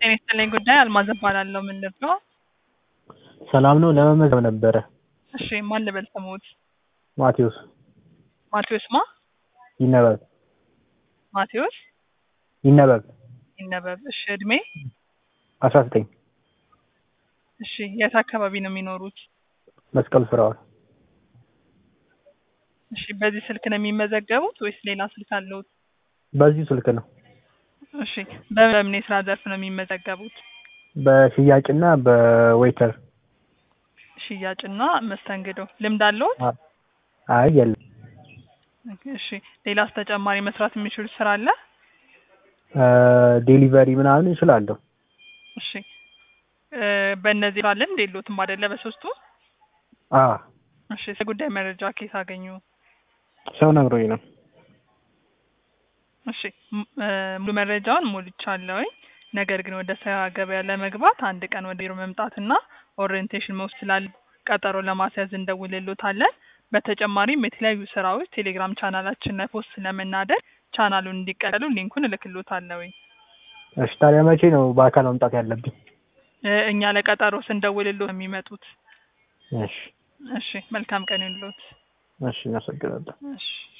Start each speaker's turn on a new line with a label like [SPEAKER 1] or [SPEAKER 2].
[SPEAKER 1] ጤና ይስጥልኝ ጉዳይ አልማዝ እባላለሁ። ምን ልርዳው?
[SPEAKER 2] ሰላም ነው። ለመመዝገብ ነበረ።
[SPEAKER 1] እሺ ማን ልበል ስሙት?
[SPEAKER 2] ማቴዎስ
[SPEAKER 1] ማቴዎስ ማ?
[SPEAKER 2] ይነበብ
[SPEAKER 1] ማቴዎስ
[SPEAKER 2] ይነበብ
[SPEAKER 1] ይነበብ። እሺ እድሜ?
[SPEAKER 2] አስራ ዘጠኝ
[SPEAKER 1] እሺ የት አካባቢ ነው የሚኖሩት?
[SPEAKER 2] መስቀል ፍራዋል
[SPEAKER 1] እሺ በዚህ ስልክ ነው የሚመዘገቡት ወይስ ሌላ ስልክ አለዎት?
[SPEAKER 2] በዚሁ ስልክ ነው።
[SPEAKER 1] እሺ በምን የስራ ዘርፍ ነው የሚመዘገቡት?
[SPEAKER 2] በሽያጭና በዌይተር
[SPEAKER 1] ሽያጭና መስተንግዶ ልምድ አለዎት?
[SPEAKER 2] አይ የለም።
[SPEAKER 1] እሺ ሌላስ ተጨማሪ መስራት የሚችሉት ስራ አለ?
[SPEAKER 2] ዴሊቨሪ ምናምን እችላለሁ።
[SPEAKER 1] እሺ እ በእነዚህ ባለን የለዎትም አይደለ? በሶስቱ
[SPEAKER 2] አ
[SPEAKER 1] እሺ ስለ ጉዳይ መረጃ ከየት አገኙ?
[SPEAKER 2] ሰው ነግሮኝ ነው።
[SPEAKER 1] እሺ ም- እ ሙሉ መረጃውን ሞልቻለሁኝ። ነገር ግን ወደ ስራ ገበያ ለመግባት አንድ ቀን ወደ ቢሮ መምጣትና ኦሪየንቴሽን መውሰድ ስላለ ቀጠሮ ለማስያዝ እንደውልሎታለን። በተጨማሪም የተለያዩ ስራዎች ቴሌግራም ቻናላችን ላይ ፖስት ስለምናደርግ ቻናሉን እንዲቀበሉ ሊንኩን እልክሎታለሁኝ።
[SPEAKER 2] እሺ ታዲያ መቼ ነው በአካል መምጣት ያለብኝ?
[SPEAKER 1] እ እኛ ለቀጠሮ ስንደውልሎት ነው የሚመጡት።
[SPEAKER 2] እሺ
[SPEAKER 1] እሺ መልካም ቀን ይሁንልዎት።
[SPEAKER 2] እሺ፣ እናመሰግናለን።
[SPEAKER 1] እሺ